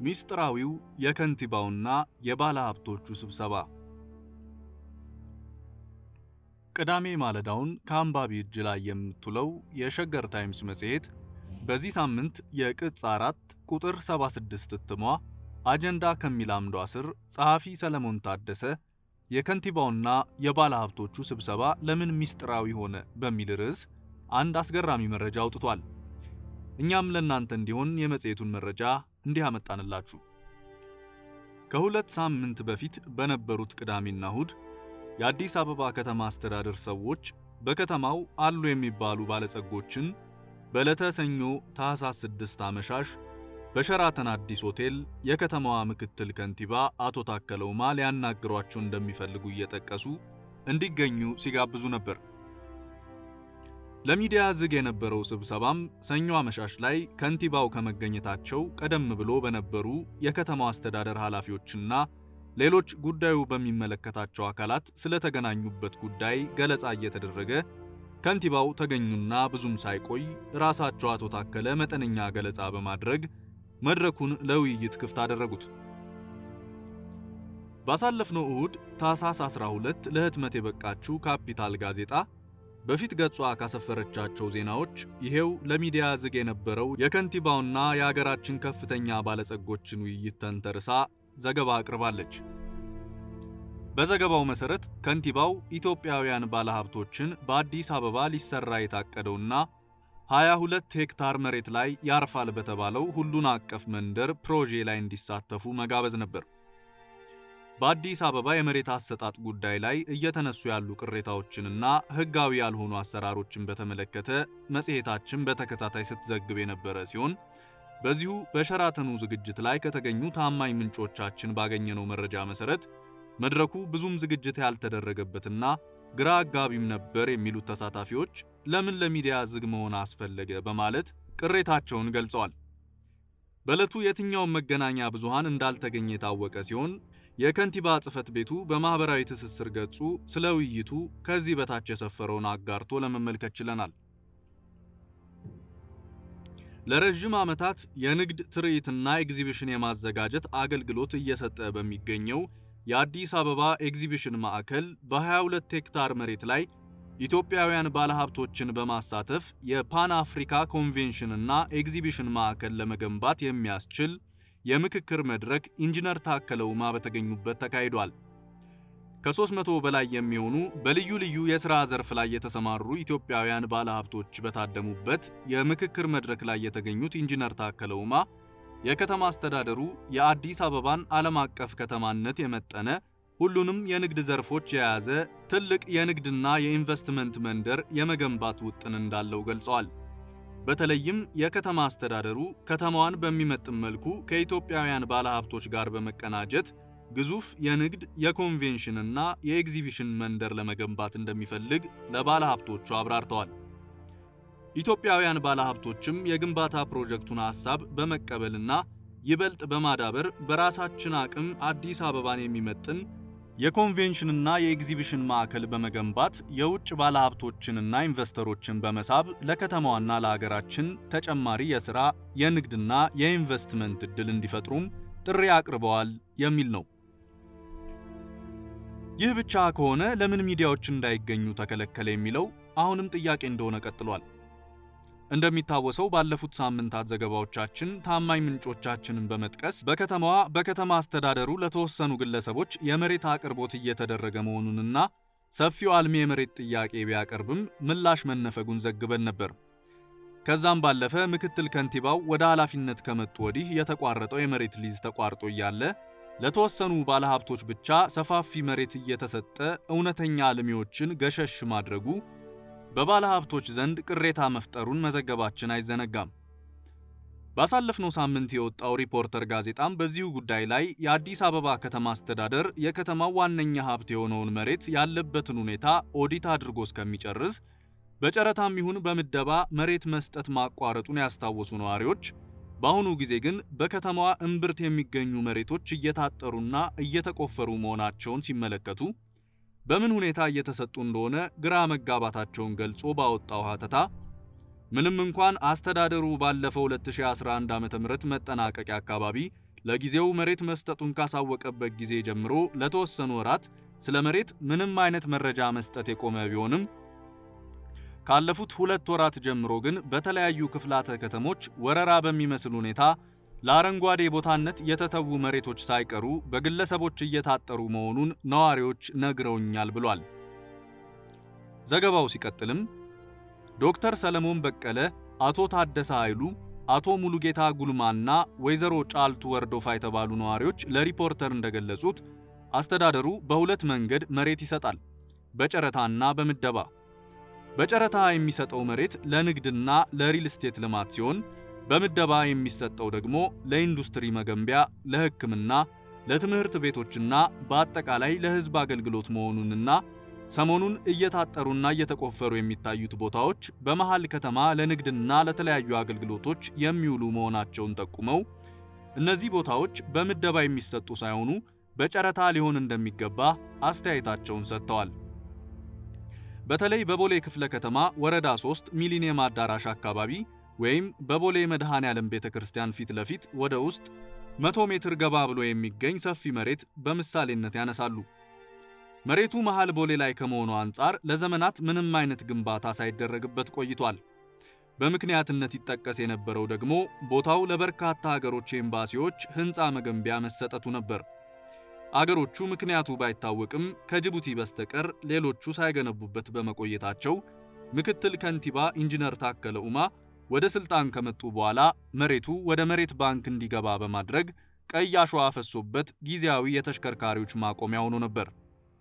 ሚስጥራዊው የከንቲባውና የባለ ሀብቶቹ ስብሰባ። ቅዳሜ ማለዳውን ከአንባቢ እጅ ላይ የምትውለው የሸገር ታይምስ መጽሔት በዚህ ሳምንት የቅጽ አራት ቁጥር 76 እትሟ አጀንዳ ከሚል አምዷ ስር ጸሐፊ ሰለሞን ታደሰ የከንቲባውና የባለ ሀብቶቹ ስብሰባ ለምን ሚስጥራዊ ሆነ በሚል ርዕስ አንድ አስገራሚ መረጃ አውጥቷል። እኛም ለእናንተ እንዲሆን የመጽሔቱን መረጃ እንዲህ አመጣንላችሁ። ከሁለት ሳምንት በፊት በነበሩት ቅዳሜና እሁድ የአዲስ አበባ ከተማ አስተዳደር ሰዎች በከተማው አሉ የሚባሉ ባለጸጎችን በዕለተ ሰኞ ታኅሳስ 6 አመሻሽ በሸራተን አዲስ ሆቴል የከተማዋ ምክትል ከንቲባ አቶ ታከለ ኡማ ሊያናግሯቸው እንደሚፈልጉ እየጠቀሱ እንዲገኙ ሲጋብዙ ነበር። ለሚዲያ ዝግ የነበረው ስብሰባም ሰኞ አመሻሽ ላይ ከንቲባው ከመገኘታቸው ቀደም ብሎ በነበሩ የከተማው አስተዳደር ኃላፊዎችና ሌሎች ጉዳዩ በሚመለከታቸው አካላት ስለተገናኙበት ጉዳይ ገለጻ እየተደረገ ከንቲባው ተገኙና ብዙም ሳይቆይ ራሳቸው አቶ ታከለ መጠነኛ ገለጻ በማድረግ መድረኩን ለውይይት ክፍት አደረጉት። ባሳለፍነው እሁድ ታኅሳስ 12 ለህትመት የበቃችው ካፒታል ጋዜጣ በፊት ገጿ ካሰፈረቻቸው ዜናዎች ይሄው ለሚዲያ ዝግ የነበረው የከንቲባውና የአገራችን ከፍተኛ ባለጸጎችን ውይይት ተንተርሳ ዘገባ አቅርባለች። በዘገባው መሰረት ከንቲባው ኢትዮጵያውያን ባለሀብቶችን በአዲስ አበባ ሊሰራ የታቀደውና 22 ሄክታር መሬት ላይ ያርፋል በተባለው ሁሉን አቀፍ መንደር ፕሮጄ ላይ እንዲሳተፉ መጋበዝ ነበር። በአዲስ አበባ የመሬት አሰጣጥ ጉዳይ ላይ እየተነሱ ያሉ ቅሬታዎችንና ሕጋዊ ያልሆኑ አሰራሮችን በተመለከተ መጽሔታችን በተከታታይ ስትዘግብ የነበረ ሲሆን በዚሁ በሸራተኑ ዝግጅት ላይ ከተገኙ ታማኝ ምንጮቻችን ባገኘነው መረጃ መሰረት መድረኩ ብዙም ዝግጅት ያልተደረገበትና ግራ አጋቢም ነበር የሚሉት ተሳታፊዎች ለምን ለሚዲያ ዝግ መሆን አስፈለገ በማለት ቅሬታቸውን ገልጸዋል። በዕለቱ የትኛውም መገናኛ ብዙሃን እንዳልተገኘ የታወቀ ሲሆን የከንቲባ ጽሕፈት ቤቱ በማኅበራዊ ትስስር ገጹ ስለ ውይይቱ ከዚህ በታች የሰፈረውን አጋርቶ ለመመልከት ችለናል። ለረዥም ዓመታት የንግድ ትርኢትና ኤግዚቢሽን የማዘጋጀት አገልግሎት እየሰጠ በሚገኘው የአዲስ አበባ ኤግዚቢሽን ማዕከል በ22 ሄክታር መሬት ላይ ኢትዮጵያውያን ባለሀብቶችን በማሳተፍ የፓን አፍሪካ ኮንቬንሽንና ኤግዚቢሽን ማዕከል ለመገንባት የሚያስችል የምክክር መድረክ ኢንጂነር ታከለ ኡማ በተገኙበት ተካሂዷል። ከ300 በላይ የሚሆኑ በልዩ ልዩ የሥራ ዘርፍ ላይ የተሰማሩ ኢትዮጵያውያን ባለሀብቶች በታደሙበት የምክክር መድረክ ላይ የተገኙት ኢንጂነር ታከለ ኡማ የከተማ አስተዳደሩ የአዲስ አበባን ዓለም አቀፍ ከተማነት የመጠነ ሁሉንም የንግድ ዘርፎች የያዘ ትልቅ የንግድና የኢንቨስትመንት መንደር የመገንባት ውጥን እንዳለው ገልጸዋል። በተለይም የከተማ አስተዳደሩ ከተማዋን በሚመጥን መልኩ ከኢትዮጵያውያን ባለሀብቶች ጋር በመቀናጀት ግዙፍ የንግድ የኮንቬንሽንና የኤግዚቢሽን መንደር ለመገንባት እንደሚፈልግ ለባለሀብቶቹ አብራርተዋል። ኢትዮጵያውያን ባለሀብቶችም የግንባታ ፕሮጀክቱን ሐሳብ በመቀበልና ይበልጥ በማዳበር በራሳችን አቅም አዲስ አበባን የሚመጥን የኮንቬንሽንና የኤግዚቢሽን ማዕከል በመገንባት የውጭ ባለሀብቶችንና ኢንቨስተሮችን በመሳብ ለከተማዋና ለሀገራችን ተጨማሪ የሥራ የንግድና የኢንቨስትመንት ዕድል እንዲፈጥሩም ጥሪ አቅርበዋል የሚል ነው። ይህ ብቻ ከሆነ ለምን ሚዲያዎች እንዳይገኙ ተከለከለ የሚለው አሁንም ጥያቄ እንደሆነ ቀጥሏል። እንደሚታወሰው ባለፉት ሳምንታት ዘገባዎቻችን ታማኝ ምንጮቻችንን በመጥቀስ በከተማዋ በከተማ አስተዳደሩ ለተወሰኑ ግለሰቦች የመሬት አቅርቦት እየተደረገ መሆኑንና ሰፊው አልሚ የመሬት ጥያቄ ቢያቀርብም ምላሽ መነፈጉን ዘግበን ነበር። ከዛም ባለፈ ምክትል ከንቲባው ወደ ኃላፊነት ከመጡ ወዲህ የተቋረጠው የመሬት ሊዝ ተቋርጦ እያለ ለተወሰኑ ባለሀብቶች ብቻ ሰፋፊ መሬት እየተሰጠ እውነተኛ አልሚዎችን ገሸሽ ማድረጉ በባለ ሀብቶች ዘንድ ቅሬታ መፍጠሩን መዘገባችን አይዘነጋም። ባሳለፍነው ሳምንት የወጣው ሪፖርተር ጋዜጣም በዚሁ ጉዳይ ላይ የአዲስ አበባ ከተማ አስተዳደር የከተማው ዋነኛ ሀብት የሆነውን መሬት ያለበትን ሁኔታ ኦዲት አድርጎ እስከሚጨርስ በጨረታም ይሁን በምደባ መሬት መስጠት ማቋረጡን ያስታወሱ ነዋሪዎች፣ በአሁኑ ጊዜ ግን በከተማዋ እምብርት የሚገኙ መሬቶች እየታጠሩና እየተቆፈሩ መሆናቸውን ሲመለከቱ በምን ሁኔታ እየተሰጡ እንደሆነ ግራ መጋባታቸውን ገልጾ ባወጣው ሀተታ ምንም እንኳን አስተዳደሩ ባለፈው 2011 ዓ.ም መጠናቀቂያ አካባቢ ለጊዜው መሬት መስጠቱን ካሳወቀበት ጊዜ ጀምሮ ለተወሰኑ ወራት ስለ መሬት ምንም አይነት መረጃ መስጠት የቆመ ቢሆንም ካለፉት ሁለት ወራት ጀምሮ ግን በተለያዩ ክፍላተ ከተሞች ወረራ በሚመስል ሁኔታ ለአረንጓዴ ቦታነት የተተዉ መሬቶች ሳይቀሩ በግለሰቦች እየታጠሩ መሆኑን ነዋሪዎች ነግረውኛል ብሏል። ዘገባው ሲቀጥልም ዶክተር ሰለሞን በቀለ፣ አቶ ታደሰ ኃይሉ፣ አቶ ሙሉጌታ ጉልማና ወይዘሮ ጫልቱ ወርዶፋ የተባሉ ነዋሪዎች ለሪፖርተር እንደገለጹት አስተዳደሩ በሁለት መንገድ መሬት ይሰጣል፣ በጨረታና በምደባ። በጨረታ የሚሰጠው መሬት ለንግድና ለሪል ስቴት ልማት ሲሆን በምደባ የሚሰጠው ደግሞ ለኢንዱስትሪ መገንቢያ፣ ለሕክምና፣ ለትምህርት ቤቶችና በአጠቃላይ ለሕዝብ አገልግሎት መሆኑንና ሰሞኑን እየታጠሩና እየተቆፈሩ የሚታዩት ቦታዎች በመሃል ከተማ ለንግድና ለተለያዩ አገልግሎቶች የሚውሉ መሆናቸውን ጠቁመው እነዚህ ቦታዎች በምደባ የሚሰጡ ሳይሆኑ በጨረታ ሊሆን እንደሚገባ አስተያየታቸውን ሰጥተዋል። በተለይ በቦሌ ክፍለ ከተማ ወረዳ 3 ሚሊኒየም አዳራሽ አካባቢ ወይም በቦሌ መድኃኔ ዓለም ቤተ ክርስቲያን ፊት ለፊት ወደ ውስጥ መቶ ሜትር ገባ ብሎ የሚገኝ ሰፊ መሬት በምሳሌነት ያነሳሉ። መሬቱ መሃል ቦሌ ላይ ከመሆኑ አንጻር ለዘመናት ምንም አይነት ግንባታ ሳይደረግበት ቆይቷል። በምክንያትነት ይጠቀስ የነበረው ደግሞ ቦታው ለበርካታ ሀገሮች ኤምባሲዎች ሕንፃ መገንቢያ መሰጠቱ ነበር። አገሮቹ ምክንያቱ ባይታወቅም ከጅቡቲ በስተቀር ሌሎቹ ሳይገነቡበት በመቆየታቸው ምክትል ከንቲባ ኢንጂነር ታከለ ኡማ ወደ ስልጣን ከመጡ በኋላ መሬቱ ወደ መሬት ባንክ እንዲገባ በማድረግ ቀይ አሸዋ ፈሶበት ጊዜያዊ የተሽከርካሪዎች ማቆሚያ ሆኖ ነበር።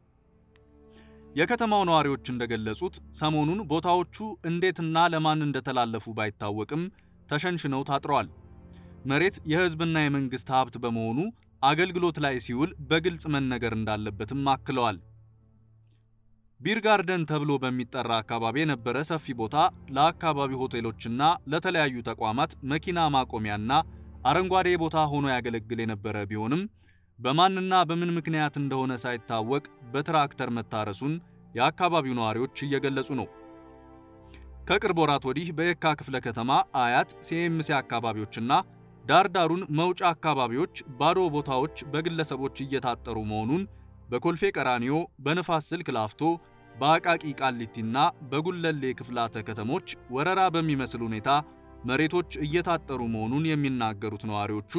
የከተማው ነዋሪዎች እንደገለጹት ሰሞኑን ቦታዎቹ እንዴትና ለማን እንደተላለፉ ባይታወቅም ተሸንሽነው ታጥረዋል። መሬት የሕዝብና የመንግስት ሀብት በመሆኑ አገልግሎት ላይ ሲውል በግልጽ መነገር እንዳለበትም አክለዋል። ቢር ጋርደን ተብሎ በሚጠራ አካባቢ የነበረ ሰፊ ቦታ ለአካባቢው ሆቴሎችና ለተለያዩ ተቋማት መኪና ማቆሚያና አረንጓዴ ቦታ ሆኖ ያገለግል የነበረ ቢሆንም በማንና በምን ምክንያት እንደሆነ ሳይታወቅ በትራክተር መታረሱን የአካባቢው ነዋሪዎች እየገለጹ ነው። ከቅርብ ወራት ወዲህ በየካ ክፍለ ከተማ አያት፣ ሲኤምሲ አካባቢዎችና ዳርዳሩን መውጫ አካባቢዎች ባዶ ቦታዎች በግለሰቦች እየታጠሩ መሆኑን በኮልፌ ቀራኒዮ፣ በንፋስ ስልክ ላፍቶ፣ በአቃቂ ቃሊቲና በጉለሌ ክፍላተ ከተሞች ወረራ በሚመስል ሁኔታ መሬቶች እየታጠሩ መሆኑን የሚናገሩት ነዋሪዎቹ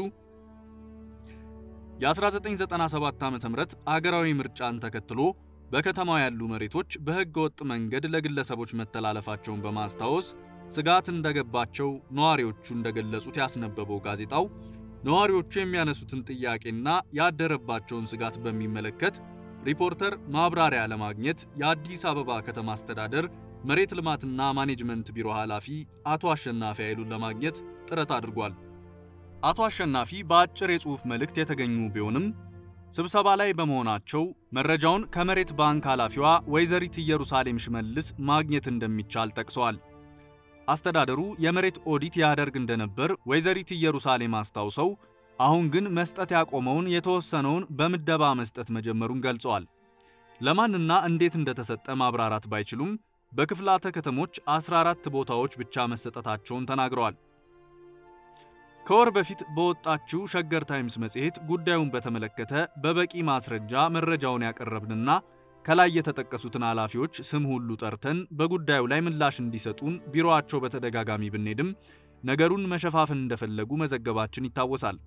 የ1997 ዓ.ም አገራዊ ምርጫን ተከትሎ በከተማው ያሉ መሬቶች በሕገ ወጥ መንገድ ለግለሰቦች መተላለፋቸውን በማስታወስ ስጋት እንደገባቸው ነዋሪዎቹ እንደገለጹት ያስነበበው ጋዜጣው ነዋሪዎቹ የሚያነሱትን ጥያቄና ያደረባቸውን ስጋት በሚመለከት ሪፖርተር ማብራሪያ ለማግኘት የአዲስ አበባ ከተማ አስተዳደር መሬት ልማትና ማኔጅመንት ቢሮ ኃላፊ አቶ አሸናፊ ኃይሉን ለማግኘት ጥረት አድርጓል። አቶ አሸናፊ በአጭር የጽሑፍ መልእክት የተገኙ ቢሆንም ስብሰባ ላይ በመሆናቸው መረጃውን ከመሬት ባንክ ኃላፊዋ ወይዘሪት ኢየሩሳሌም ሽመልስ ማግኘት እንደሚቻል ጠቅሰዋል። አስተዳደሩ የመሬት ኦዲት ያደርግ እንደነበር ወይዘሪት ኢየሩሳሌም አስታውሰው አሁን ግን መስጠት ያቆመውን የተወሰነውን በምደባ መስጠት መጀመሩን ገልጸዋል። ለማንና እንዴት እንደተሰጠ ማብራራት ባይችሉም በክፍላተ ከተሞች 14 ቦታዎች ብቻ መሰጠታቸውን ተናግረዋል። ከወር በፊት በወጣችው ሸገር ታይምስ መጽሔት ጉዳዩን በተመለከተ በበቂ ማስረጃ መረጃውን ያቀረብንና ከላይ የተጠቀሱትን ኃላፊዎች ስም ሁሉ ጠርተን በጉዳዩ ላይ ምላሽ እንዲሰጡን ቢሮአቸው በተደጋጋሚ ብንሄድም ነገሩን መሸፋፈን እንደፈለጉ መዘገባችን ይታወሳል።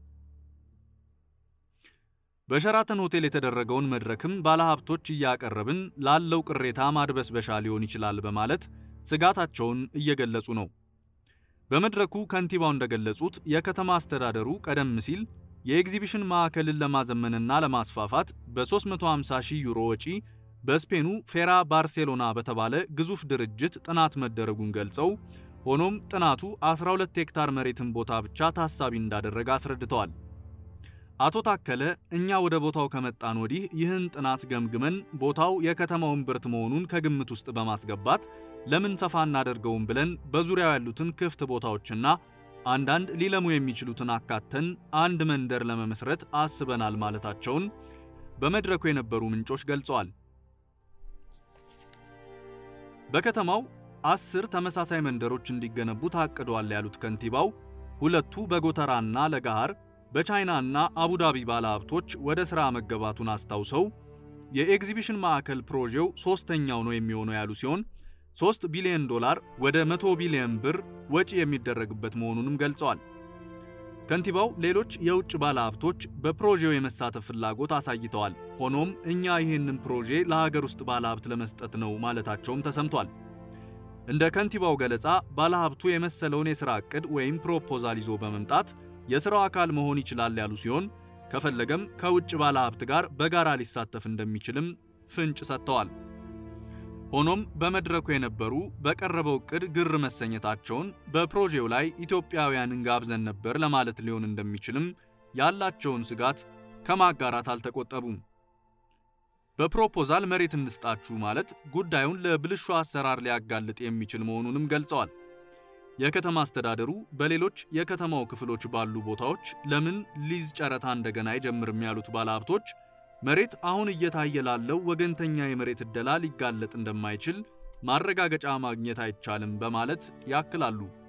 በሸራተን ሆቴል የተደረገውን መድረክም ባለሀብቶች እያቀረብን ላለው ቅሬታ ማድበስበሻ ሊሆን ይችላል በማለት ስጋታቸውን እየገለጹ ነው። በመድረኩ ከንቲባው እንደገለጹት የከተማ አስተዳደሩ ቀደም ሲል የኤግዚቢሽን ማዕከልን ለማዘመንና ለማስፋፋት በ350 ሺህ ዩሮ ወጪ በስፔኑ ፌራ ባርሴሎና በተባለ ግዙፍ ድርጅት ጥናት መደረጉን ገልጸው ሆኖም ጥናቱ 12 ሄክታር መሬትን ቦታ ብቻ ታሳቢ እንዳደረገ አስረድተዋል። አቶ ታከለ እኛ ወደ ቦታው ከመጣን ወዲህ ይህን ጥናት ገምግመን ቦታው የከተማው እምብርት መሆኑን ከግምት ውስጥ በማስገባት ለምን ሰፋ እናደርገውም ብለን በዙሪያው ያሉትን ክፍት ቦታዎችና አንዳንድ ሊለሙ የሚችሉትን አካተን አንድ መንደር ለመመስረት አስበናል ማለታቸውን በመድረኩ የነበሩ ምንጮች ገልጸዋል። በከተማው አስር ተመሳሳይ መንደሮች እንዲገነቡ ታቅደዋል ያሉት ከንቲባው ሁለቱ በጎተራና ለጋሃር፣ በቻይና እና አቡዳቢ ባለሀብቶች ወደ ሥራ መገባቱን አስታውሰው የኤግዚቢሽን ማዕከል ፕሮጄው ሶስተኛው ነው የሚሆነው ያሉ ሲሆን 3 ቢሊዮን ዶላር ወደ 100 ቢሊዮን ብር ወጪ የሚደረግበት መሆኑንም ገልጸዋል። ከንቲባው ሌሎች የውጭ ባለሀብቶች በፕሮጄው የመሳተፍ ፍላጎት አሳይተዋል። ሆኖም እኛ ይህንን ፕሮጄ ለሀገር ውስጥ ባለሀብት ለመስጠት ነው ማለታቸውም ተሰምቷል። እንደ ከንቲባው ገለጻ ባለሀብቱ የመሰለውን የሥራ ዕቅድ ወይም ፕሮፖዛል ይዞ በመምጣት የሥራው አካል መሆን ይችላል ያሉ ሲሆን ከፈለገም ከውጭ ባለሀብት ጋር በጋራ ሊሳተፍ እንደሚችልም ፍንጭ ሰጥተዋል። ሆኖም በመድረኩ የነበሩ በቀረበው ዕቅድ ግር መሰኘታቸውን በፕሮጄው ላይ ኢትዮጵያውያንን ጋብዘን ነበር ለማለት ሊሆን እንደሚችልም ያላቸውን ስጋት ከማጋራት አልተቆጠቡም። በፕሮፖዛል መሬት እንስጣችሁ ማለት ጉዳዩን ለብልሹ አሰራር ሊያጋልጥ የሚችል መሆኑንም ገልጸዋል። የከተማ አስተዳደሩ በሌሎች የከተማው ክፍሎች ባሉ ቦታዎች ለምን ሊዝ ጨረታ እንደገና አይጀምርም ያሉት ባለሀብቶች መሬት አሁን እየታየ ላለው ወገንተኛ የመሬት ዕደላ ሊጋለጥ እንደማይችል ማረጋገጫ ማግኘት አይቻልም በማለት ያክላሉ።